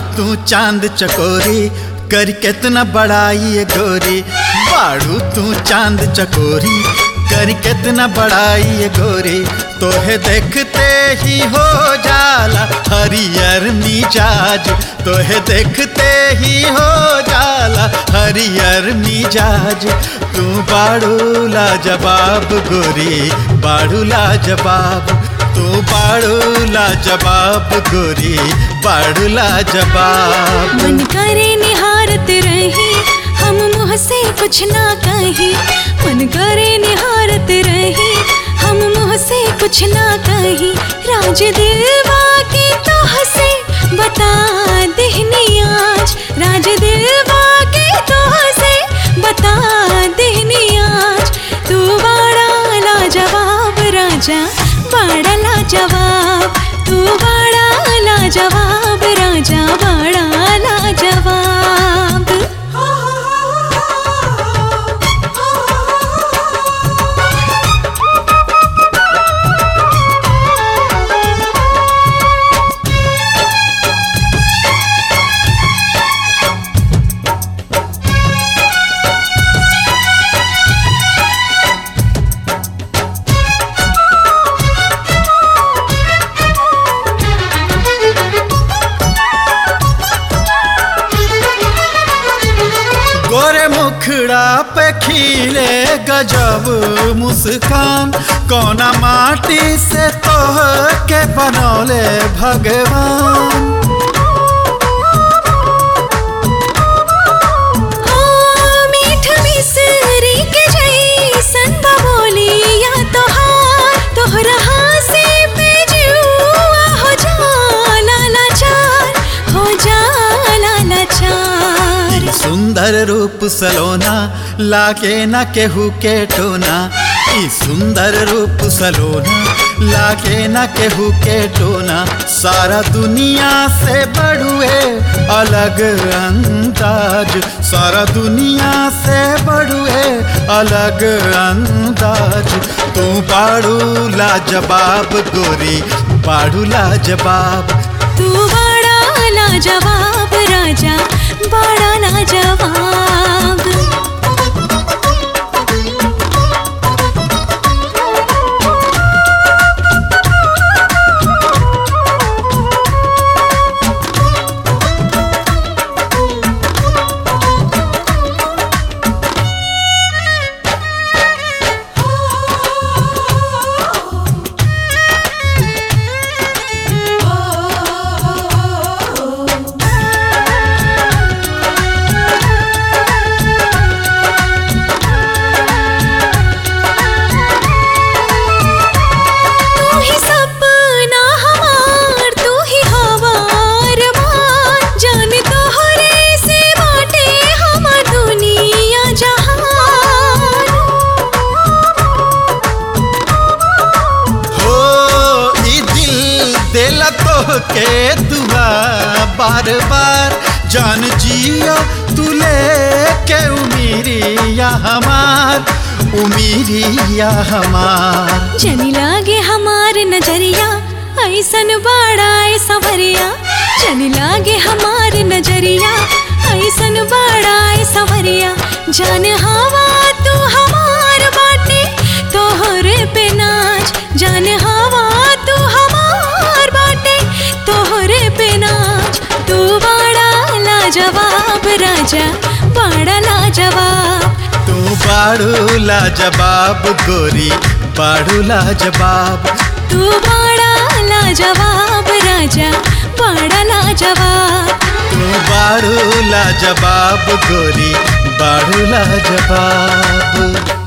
तू चांद चकोरी कर कितना बड़ाई ये गोरी बाड़ू तू चांद चकोरी कर कितना बड़ाई ये गोरी तोहे देखते ही हो जाला हरियर मिजाज तोहे देखते ही हो जाला हरियर मिजाज तू बाड़ू लाजवाब गोरी बाड़ू लाजवाब तू बाड़ू लाजवाब गोरी बाड़ू लाजवाब मन करे निहारत रही हम मुँह से कुछ ना कही मन करे निहारत रही हम मुँह से कुछ ना कही राज दिलवा के तो हसे बता देहनी आज राज दिलवा के तो हसे बता देहनी आज तू बड़ा लाजवाब राजा बड़ा लाजवाब तू बड़ा लाजवाब राजा बड़ा लाजवाब गोरे मुखड़ा पे खिले गजब मुस्कान कोना माटी से तोह के बनौले भगवान हो मीठ मिसरी के जैसन बबोलिया तोहार तोहरा से पे जुआ हो जाला लाचार हो जाला लाचार सुंदर रूप सलोना लागे न केहू के टोना ई सुंदर रूप सलोना लागे न केहू के टोना सारा दुनिया से बड़ुए अलग अंदाज सारा दुनिया से बड़ुए अलग अंदाज तू बाड़ू लाजवाब गोरी बाड़ू लाजवाब तू बड़ा लाजवाब राजा बड़ा लाजवाब तू ही सपना हमार तू ही हवार मान जान तोहरे से बाटे हमार दुनिया जहान हो ई दिल देला तो के दुआ बार बार जान जिया तू के उमीरिया हमार उमीरिया हमार जनी लागे हमार नजरिया ऐसन बड़ा ए सवरिया जनी लागे हमार नजरिया ऐसन बड़ा ए सवरिया जान हवा तू हमार बाटे तोहरे पे नाच जान हवा तू हमार बाटे तोहरे पे नाच तू बड़ा लाजवाब राजा बड़ा लाजवाब तू बाड़ू लाजवाब गोरी बाड़ू लाजवाब तू बड़ा लाजवाब राजा बड़ा लाजवाब तू बाड़ू लाजवाब गोरी बाड़ू लाजवाब